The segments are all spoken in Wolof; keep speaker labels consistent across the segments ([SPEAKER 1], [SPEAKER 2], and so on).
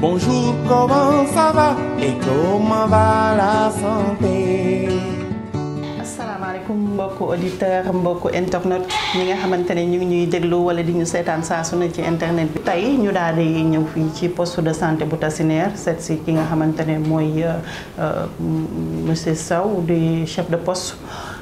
[SPEAKER 1] Bonjour, comment ça va et comment va la santé
[SPEAKER 2] asalaamaaleykum mbokku auditeur mbokku internet ñi nga xamante ne ñu ngi ñuy déglu wala di ñu seetaan saa su ne ci internet bi. tey ñu daal di ñëw fii ci poste de santé bu Tassinère seet si ki nga xamante ne mooy monsieur Sow di chef de poste.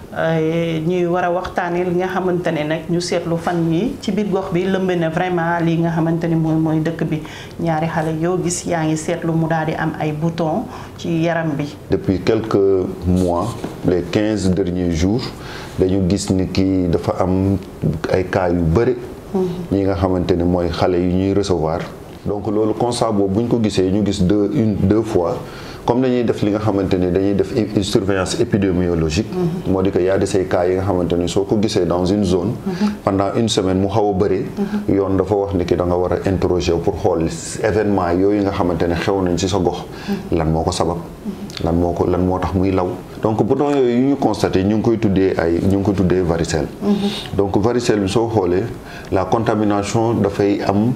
[SPEAKER 2] ñuy war a waxtaanee li nga xamante ne nag ñu seetlu fan yi ci biir gox bi lëmb na vraiment li nga xamante ni mooy mooy dëkk bi ñaari xale yoo gis yaa ngi seetlu mu daal di am ay boutons ci yaram bi.
[SPEAKER 3] depuis quelques mois les quinze derniers jours dañu gis ni kii dafa am ay cas yu bëri. ñi nga xamante ne mooy xale yu ñuy recevoir. donc loolu constat boobu bu ñu ko gisee ñu gis deux une deux fois. comme dañuy def li nga xamante ni dañuy def surveillance épidémiologique moo di que y a de ces cas yi nga xamante ni soo ko gisee dans une zone pendant une semaine mu xaw a bëri yoon dafa wax ni ki da nga war a interroger pour xool événement yooyu nga xamante ne xew nañ ci sa gox lan moo ko sabab lan moo ko lan moo tax muy law donc bouton yooyu yu ñu constaté ñu ngi koy tuddee ay ñu ngi koy tuddee varicelle donc varicelle bi soo xoolee la contamination dafay am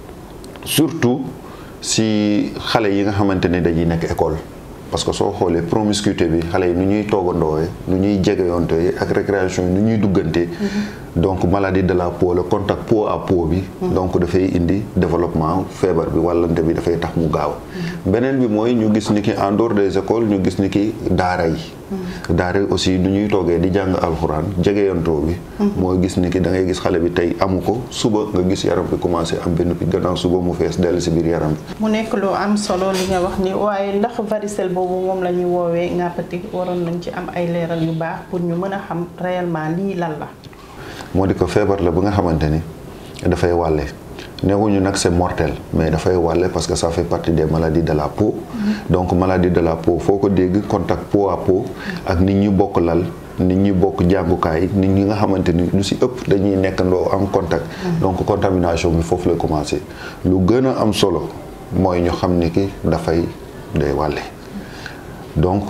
[SPEAKER 3] surtout si xale yi nga xamante ne dañuy nekk école parce que soo xoolee promiscuité bi xale yi nu ñuy toogandoowee nu ñuy jegeyonte ak récréation yi nu ñuy duggante donc maladie de la peau le contact peau à peau bi donc dafay indi développement feebar bi wàllante bi dafay tax mu gaaw beneen bi mooy ñu gis ni ki en dehors des écoles ñu gis ni ki daara yi daara yi aussi nu ñuy toogee di jàng alxuraan jegeyantoo bi mooy gis ni ki da ngay gis xale bi tey amu ko suba nga gis yaram bi commencé am benn pi gannaaw suba mu fees dell si biir yaram bi
[SPEAKER 2] mu nekk lu am solo li nga wax ni waaye ndax varicelle boobu moom la ñuy woowee ngàppati waroon nañ ci am ay leeral yu baax pour ñu mën a xam réellement lii lan la
[SPEAKER 3] moo di ko feebar la bu nga xamante ni dafay wàlle newuñu nag c'est mortel mais dafay wàlle parce que ça fait partie des maladies de la peau donc maladie de la peau foo ko dégg contact peau à peau ak nit ñi bokk lal nit ñi bokk jàngukaay nit ñi nga xamante ni lu ci ëpp dañuy nekkandoo am contact donc contamination bi foofu la commencé lu gën a am solo mooy ñu xam ni ki dafay day wàlle donc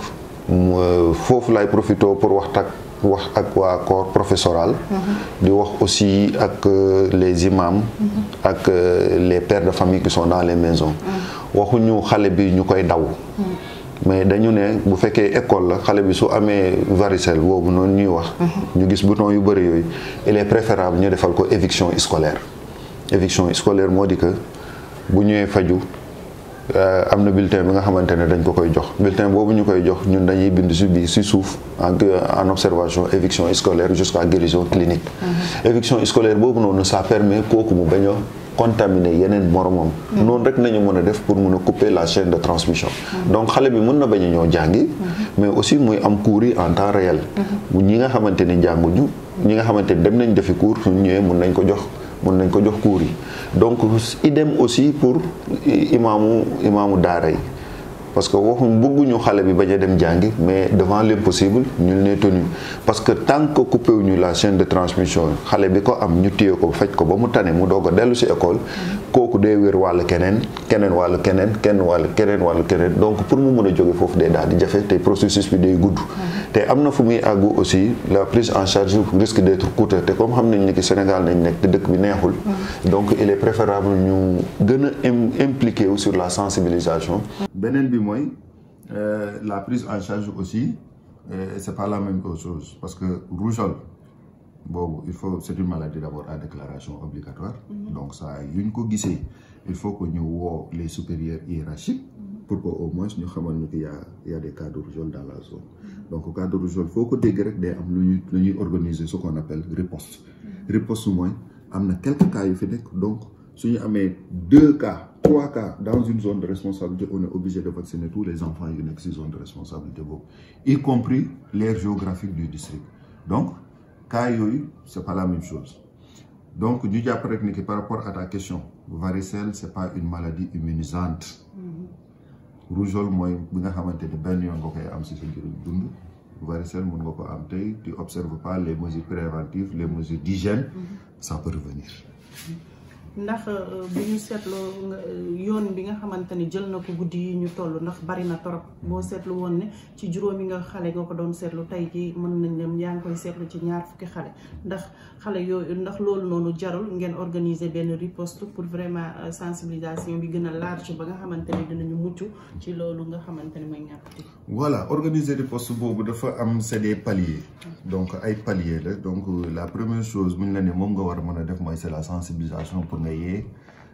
[SPEAKER 3] foofu lay profité pour wax tak wax ak waa corps professoral di wax aussi ak les imams ak les pères de famille qui sont dans les maisons waxuñu xale bi ñu koy daw mais dañu ne bu fekkee école la xale bi su amee varicelle boobu noonu ñuy wax ñu gis bouton yu bëri yooyu il est préférable ñu defal ko éviction scolaire éviction scolaire moo di que bu ñëwee faju am na bulletin bi nga xamante ne dañ ko koy jox bulletin boobu ñu koy jox ñun dañuy bind si biir si suuf en en observation éviction scolaire jusqu'à guérison clinique éviction scolaire boobu noonu ça permet kooku mu bañ a contaminer yeneen moromam noonu rek nañu mën a def pour mun a couper la chaîne de transmission donc xale bi mën na bañ a ñoo jàngi mais aussi muy am cours yi en temps réel ñi nga xamante ni jànguñu ñi nga xamante ni dem nañ defi cours suñ ñëwee mun nañ ko jox mun nañ ko jox cours yi donc idem aussi pour imaamu imaamu daara yi parce que waxuñ bëgguñu xale bi bañ a dem jàngi mais devant l'impossible ñu ne tenu parce que tant que coupé wuñu la chaîne de transmission xale bi ko am ñu téye ko faj ko ba mu tane mu doog a dellu ci école kooku day wér wàll keneen keneen wàll keneen kenn wàll keneen wàll keneen donc pour mu mën a jóge foofu day daal di jafe te processus bi day gudd te am na fu muy àggu aussi la prise en charge risque d'être coûteux te comme xam nañ ni ki Sénégal nañ nekk te dëkk bi neexul donc il est préférable ñu gën a impliqué wu sur la sensibilisation beneen bi mooy la prise en charge aussi c'est pas la même chose parce que rougeole boobu il faut c'est une maladie d'abord à déclaration obligatoire donc ça yuñ ko gisee il faut que ñu woo les supérieurs hiérarchiques pour que au moins ñu xamal ni que y a y a des cas de rougeole dans la zone donc cas de rougeole foo ko dégg rek day am lu ñuy lu ñuy organiser ce qu'on appelle riposte riposte mooy am na quelques cas yu fi nekk donc suñu amee deux cas trois cas dans une zone de responsabilité on est obligé de vacciner tous les enfants yu nekk ci zone de responsabilité boobu y compris l'aire géographique du district donc cas yooyu c'est pas la même chose donc ñu jàpp rek ni que par rapport à ta question varicelle c'est pas une maladie immunisante rougeole mooy bi nga xamante ni benn yoon nga koy am ci sa njëriñ dund varicelle mën nga ko am tey tu observes pas les mesures préventives les mesures d'hygiène ça peut revenir
[SPEAKER 2] ndax bu ñu seetloo yoon bi nga xamante ni jël na ko guddi yi ñu toll ndax bari na torop boo seetlu woon ne ci juróomi nga xale nga ko doon seetlu tey ji mën nañ dem yaa ngi koy seetlu ci ñaar fukki xale ndax xale yooyu ndax loolu noonu jarul ngeen organiser benn riposte pour vraiment sensibilisation bi gën a large ba nga xamante ni dinañu mucc ci loolu nga xamante ni mooy ñàkkati
[SPEAKER 3] voilà organiser riposte boobu dafa am c'est des paliers donc ay paliers la donc la première chose bu ñu la ne moom nga war a mën a def mooy c'est la sensibilisation pour nga yee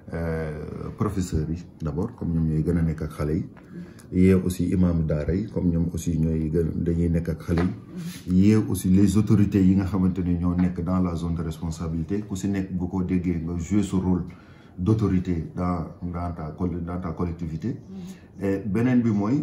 [SPEAKER 3] professeurs yi d'abord comme ñoom ñooy gën a nekk ak xale yi yee aussi imam daara yi comme ñoom aussi ñooy gën dañuy nekk ak xale yi yee aussi les autorités yi nga xamante ni ñoo nekk dans la zone de responsabilité ku si nekk bu ko déggee nga jouer ce rôle d'autorité dans dans ta dans ta collectivité et beneen bi mooy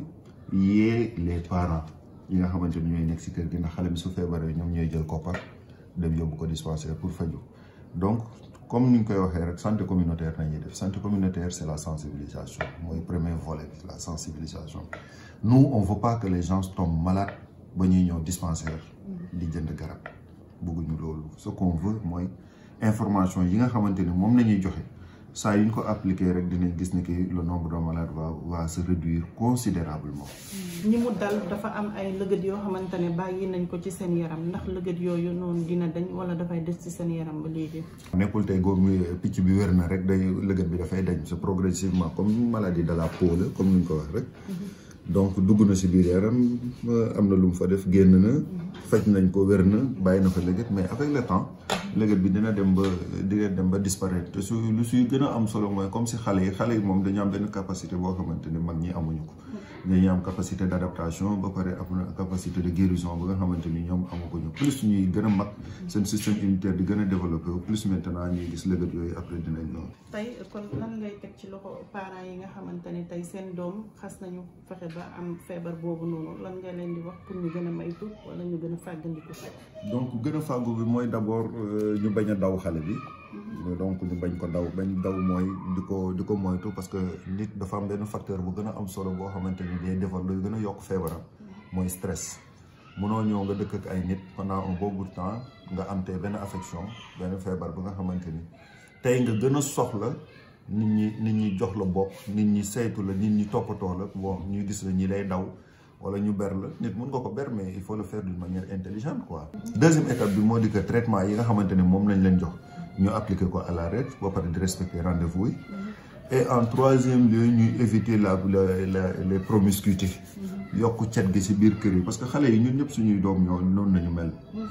[SPEAKER 3] yee les parents yi nga xamante ni ñooy nekk si kër gi ndax xale bi su feebaree ñoom ñooy jël koppar dem yóbbu ko dispensaire pour faju donc comme ni ñu koy waxee rek santé communautaire nañuy def santé communautaire c'est la sensibilisation mooy premier volet bi la sensibilisation nous on veut pas que les gens tombent malades ba ñuy ñëw dispensaire di jënd garab bëgguñu loolu ce qu'on veut mooy information yi nga xamante ni moom nañuy joxe saa yu ñu ko appliquer rek dinañ gis ni que le nombre de malades va va se réduire considérablement
[SPEAKER 2] ñi mu dal dafa am ay lëgët yoo xamante ne bàyyi nañ ko ci seen yaram ndax lëgët yooyu noonu dina dañ wala dafay des ci seen yaram ba léegi.
[SPEAKER 3] nekkul tey góob picc bi wér na rek day lëgët bi dafay dañ c'est progressivement comme maladie de la peau la comme ni ñu ko wax rek. donc dugg na si biir yaram am na lu mu fa def génn na. faj nañ ko wér na bàyyi na fa lëgët mais avec le temps. lëgët bi dina dem ba dina dem ba disparaître te su lu suy gën a am solo mooy comme si xale yi xale yi moom dañu am benn capacité boo xamante ni mag ñi amuñu ko. dañuy am capacité d'adaptation ba pare am na capacité de guérison ba nga xamante ni ñoom amaguñu plus ñuy gën a mag seen système immunitaire di gën a développé plus maintenant ñuy gis lëgët yooyu après dinañ ñëw.
[SPEAKER 2] tey kon lan ngay teg ci loxo parents yi nga xamante ni tey seen doom xas nañu fexe ba am feebar boobu noonu lan nga leen di wax pour ñu gën a maytu wala ñu gën a fàggandiku.
[SPEAKER 3] donc gën a fàggu bi mooy d'abord ñu bañ a daw xale bi. donc ñu bañ ko daw bañ daw mooy di ko di ko moytu parce que nit dafa am benn facteur bu gën a am solo boo xamante ni day defar luy gën a yokk feebaram mooy stress munoo ñëw nga dëkk ak ay nit pendant un bon bout de temps nga am tey benn affection benn feebar bu nga xamante ni tey nga gën a soxla nit ñi nit ñi jox la bopp nit ñi saytu la nit ñi toppatoo la bon ñuy gis la ñi lay daw wala ñu ber la nit mun nga ko ber mais il faut le faire d'une manière intelligente quoi. deuxième étape bi moo di que traitement yi nga xamante ni moom lañ leen jox. ñu appliquer ko à la règle ba pare di respecter rendez-vous yi et en troisième lieu ñuy éviter la la les promiscuités yokk cet gi ci biir kër yi parce que xale yi ñun ñëpp suñuy doom ñoo noonu nañu mel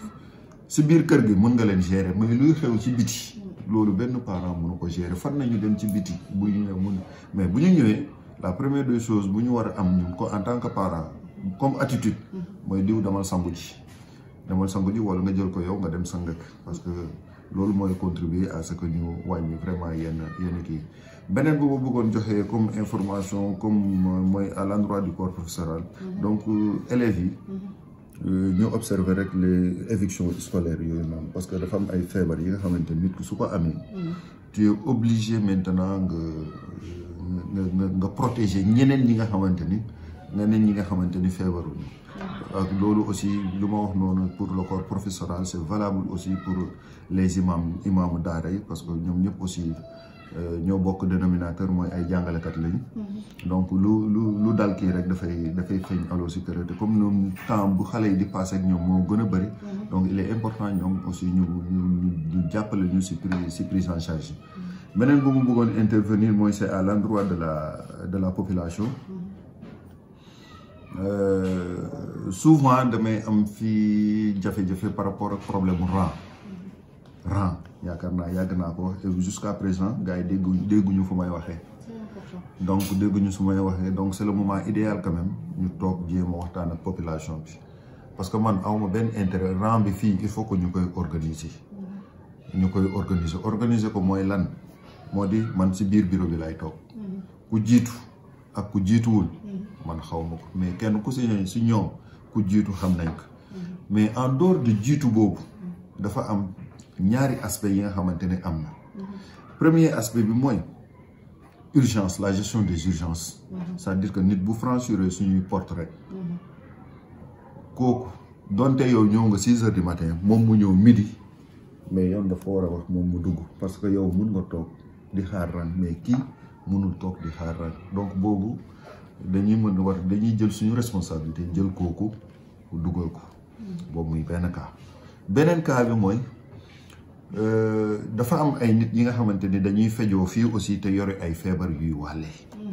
[SPEAKER 3] ci biir kër gi mën nga leen gérer mais luy xew ci biti loolu benn parent mënu ko gérer fan nañu dem ci biti bu ñu ñëwee mun mais bu ñu ñëwee la première des choses bu ñu war a am ñun ko en tant que parent comme attitude mooy diw demal sangu ji demal sangu ji wala nga jël ko yow nga dem sangak parce que loolu mooy contribuer à ce que ñu wàññi vraiment yenn yenn kii beneen bu ma bëggoon joxe comme information comme mooy à l'endroit du corps professoral donc élèves yi ñu observer rek les évictions scolaires yooyu noonu parce que dafa am ay feebar yi nga xamante nit ki su ko amee tu es obligé maintenant nga nga nga protéger ñeneen ñi nga xamante ni ñeneen ñi nga xamante ni feebaruñu ak loolu aussi lu ma wax noonu pour le corps professoral c'est valable aussi pour les imams imaamu daara yi parce que ñoom ñëpp aussi ñoo bokk dénominateur mooy ay jàngalekat lañ donc lu lu lu dal kii rek dafay dafay feeñ alors si kër te comme ñoom temps bu xale yi di passé ak ñoom moo gën a bëri donc il est important ñoom aussi ñu ñu jàppale ñu si prise si prise en charge beneen bu mu bëggoon intervenir mooy c'est à l'endroit de la de la population Euh, souvent damay am fii jafe-jafe par rapport ak problème rang rang yaakaar naa yàgg naa ko wax et jusqu'à présent gars yi dégguñu dégguñu fu may waxee donc dégguñu su may waxee donc c'est le moment idéal quand même ñu toog jéem a waxtaan ak population bi parce que man awma benn intérêt rang bi fii il faut que ñu koy organiser ñu koy organiser organiser ko mooy lan moo di man ci biir bureau bi lay toog ku jiitu ak ku jiituwul man xaw ma ko mais kenn ku si si ñoom ku jiitu xam nañ ko mais en dehors de jiitu boobu dafa am ñaari aspect yi nga xamante ne am na premier aspect bi mooy urgence la gestion des urgences c'est-à-dire que nit bu franchir suñuy porte rek kooku donte yow ñëw nga six heures du matin moom mu ñëw midi mais yoon dafa war a wax moom mu dugg parce que yow mun nga toog di xaar ran mais kii mënul toog di xaar rang donc boobu dañuy mën war dañuy jël suñu responsabilité jël kooku dugal ko boobu muy benn cas beneen cas bi mooy dafa am ay nit ñi nga xamante ni dañuy fejoo fii aussi te yore ay feebar yuy wàlle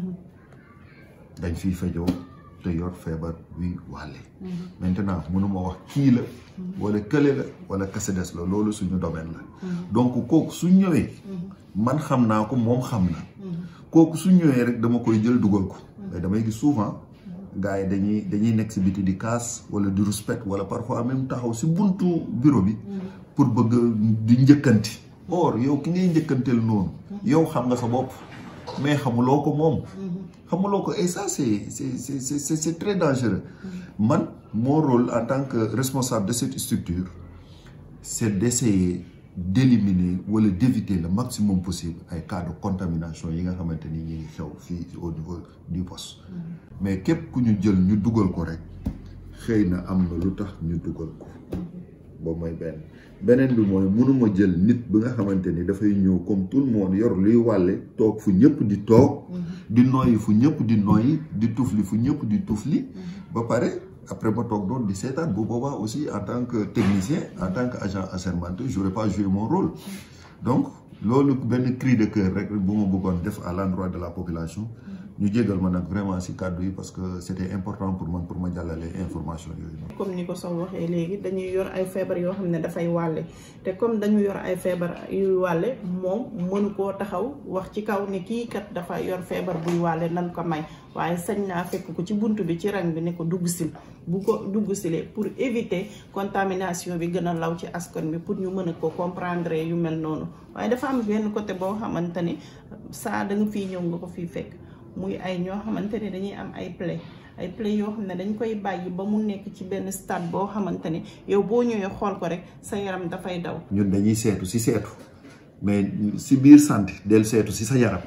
[SPEAKER 3] dañ fiy fejoo te yor feebar yuy wàlle maintenant mënuma wax kii la wala kële la wala kasedes la loolu suñu domaine la donc kooku su ñëwee man xam naa ko moom xam na kooku su ñëwee rek dama koy jël dugal ko mais damay gis souvent gars yi dañuy dañuy nekk si biti di kaas wala di respect wala parfois même taxaw si buntu bureau bi pour bëgg di njëkkanti or yow ki ngay njëkkanteel noonu yow xam nga sa bopp mais xamuloo ko moom xamuloo ko et ça c'est c'est c'est c'est c'est très dangereux man mon rôle en tant que responsable de cette structure c'est d'essayer d'éliminer wala d'éviter le maximum possible ay cas de contamination yi nga xamante ni ñu ngi xew fii au niveau du poste mais képp ku ñu jël ñu dugal ko rek xëy na am na lu tax ñu dugal ko boobu mooy benn beneen bi mooy mënuma jël nit bi nga xamante ni dafay ñëw comme tout le monde yor luy wàlle toog fu ñëpp di toog di noyyi fu ñëpp di noyyi di tufli fu ñëpp di tufli ba pare après ma toog doon di seetaan bu boobaa aussi en tant que technicien en tant que agent assermenté j'aurais pas joué mon rôle donc loolu benn cri de cœur rek bu ma bëggoon def à l'endroit de la population ñu jégal ma nag vraiment ci kàddu yi parce que c'était important pour man pour ma jàllale information yooyu noonu.
[SPEAKER 2] comme ni ko Sow waxee léegi dañuy yor ay feebar yoo xam ne dafay wàlle te comme dañu yor ay feebar yuy wàlle moom mënu koo taxaw wax ci kaw ne kii kat dafa yor feebar buy wàlle nan ko may waaye sañ naa fekk ko ci bunt bi ci rang bi ne ko dugg sil bu ko dugg silee pour éviter contamination bi gën a law ci askan bi pour ñu mën a ko comprendre yu mel noonu waaye dafa am benn côté boo xamante ni saa da nga fii ñëw nga ko fii fekk muy ay ñoo xamante ne dañuy am ay plaie ay plaie yoo xam ne dañ koy bàyyi ba mu nekk ci benn stade boo xamante ne yow boo ñëwee xool ko rek sa yaram dafay daw.
[SPEAKER 3] ñun dañuy seetu ci seetu mais ci biir santé del seetu ci sa yaram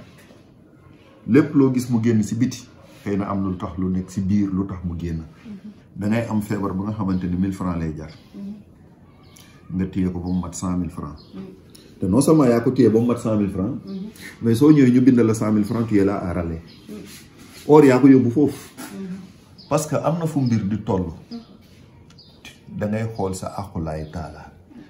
[SPEAKER 3] lépp loo gis mu génn ci biti xëy na am lu tax lu nekk ci biir lu tax mu génn da ngay am feebar ba nga xamante ni mille francs lay jar nga téye ko ba mu mat cent mille francs te non seulement yaa ko téye ba mu mat cent mille francs mais soo ñëwee ñu bind la cent mille francs tu es là à râler or yaa ko yóbbu foofu parce que am na fu mbir di toll da ngay xool sa aqulaay taala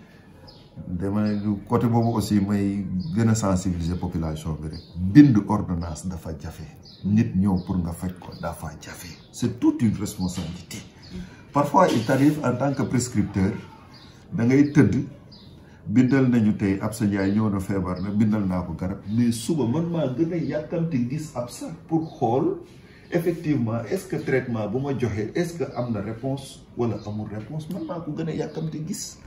[SPEAKER 3] dama côté boobu aussi may gën a sensibiliser population bi rek bind ordonnance dafa jafe nit ñëw pour nga faj ko dafa jafe c'est toute une responsabilité parfois il t'arrive en tant que prescripteur da ngay tëdd bindal nañu tey ab sa njaay ñëw na feebar na bindal naa ko garab mais suba man maa gën a yàkkamti gis ab sa pour xool effectivement est-ce que traitement bu ma joxee est-ce que am na réponse wala amul réponse man maa ko gën a yàkkamti gis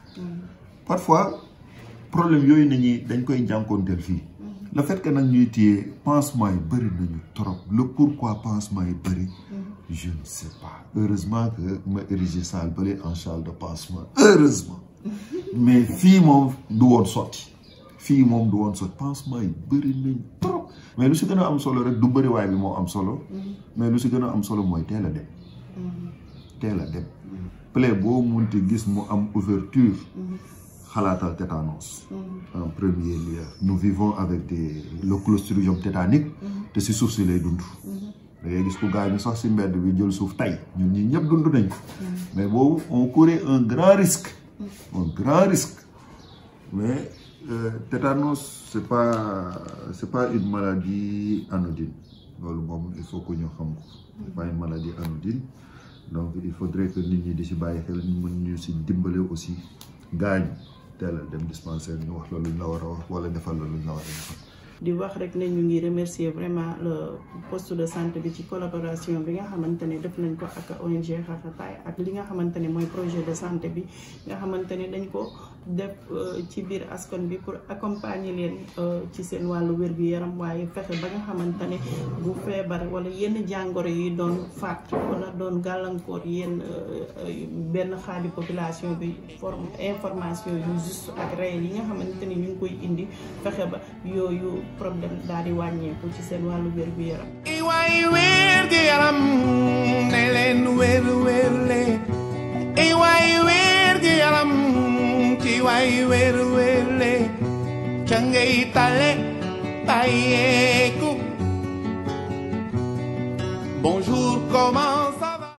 [SPEAKER 3] parfois problème yooyu nañuy dañ koy jànkoonteel fii le fait que nag ñuy téye pansement yi bëri nañu trop le pourquoi pansement yi bëri je ne sais pas heureusement que ma érigé salle bële en salle de pansement heureusement mais fii moom du woon sotti fii moom du woon sotti pansement yi bëri nañ trop mais lu si gën a am solo rek du bëriwaay bi moo am solo mais lu si gën a am solo mooy teel a dem teel a dem plaie boo munti gis mu am ouverture xalaatal tétanos en premier lieu nous vivons avec des le clostridium tétanique te si suuf si lay dund da ngay gis ku gaañu sax si mbedd bi jël suuf tay ñun ñi ñëpp dund nañ ko mais boobu on courait un grand risque un grand risque mais euh, tétanos c'est pas c'est pas une maladie anodine loolu moom il faut que ñu xam ko c'est pas une maladie anodine donc il faudrait que nit ñi di si bàyyi xel ñu mën ñu si dimbale aussi gaañu teel a dem dispensaire ñu wax la luñ la war a wax wala defal la luñ la war a defal
[SPEAKER 2] di wax rek ne ñu ngi remercier vraiment le poste de santé bi ci collaboration bi nga xamante ne def nañ ko ak ONG Xarxataay ak li nga xamante ne mooy projet de santé bi nga xamante ne dañ ko def ci biir askan bi pour accompagner leen ci seen wàllu wér-gu-yaram waaye fexe ba nga xamante ne bu feebar wala yenn jàngoro yi doon faat wala doon gàllankoor yenn benn xaaju population bi forme information yu juste ak réel yi nga xamante ne ñu ngi koy indi fexe ba yooyu problème daal di wàññeeku ci seen wàllu wér-gu-yaram
[SPEAKER 1] i waay wér gi yaram ne leen wér wér le i waay wér gi yaram ci waay wér wér le ca ngay tale bàyyeeku Bonjour, comment